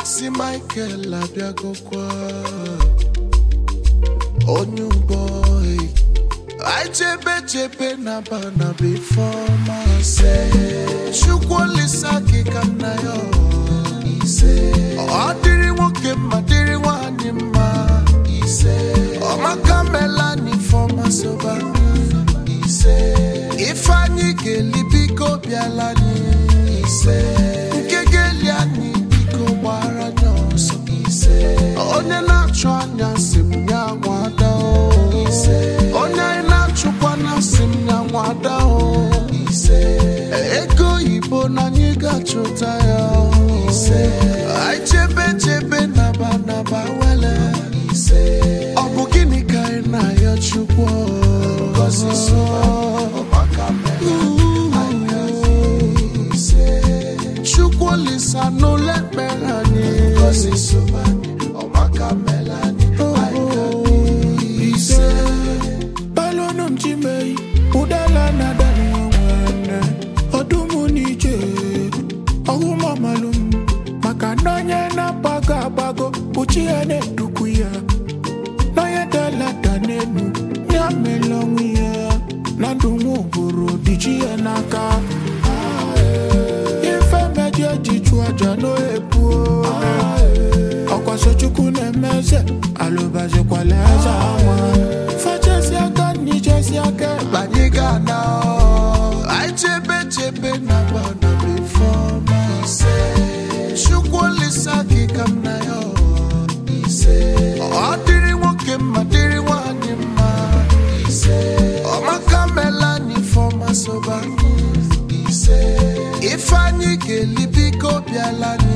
Maazị Michael abịagokwa onye ugbo anyị chebe chebe na bana before masị Chukwu olisa gị ka nna ya ise ọ dịrị nwoke mma dịrị nwanyị mma ise ọmaka melani fọma soba ise ifeanyị ga-eli biko bịala anyị ise nke ga-eli anyị biko gbara anyị ọsọ ise onye na-achụ anya si m ya nwada o ise onye anyị na-achụkwa na si m ya nwada o ise ego oyibo na anyị ga-achụta ya o ise anyị chebe chebe naba naba wele ise ọ bụ gịnị ka anyị na-ayọ chukwu ngozi so maka chukwu olisa n'ụlọ ekpere anyị ngozi so ọmaka mela anyị ise balonu mchimei udala na dani nwene ọdụmụ n'ije ọhụmamalum maka na onye na-agbago agbago uchi ya na-edukwu ya n'onye dalada n'elu ya mela onwe ya na ndụ nwa ụbụrụ dịchi ya n'aka ife meji ejichu aja n'ebu ọkwasochukwu na-emeze alụbazikwala eze anwa fechesi aka n'ichesi aka ekpe anyị ga-ana anyị chebe chebe na bana before ise chukwu olisa gị ka m na ya ise ọ dịrị nwoke mma dịrị nwanyị mma ise ọmaka melani fọma soba ise ifeanyị ga-eli biko bịala anyị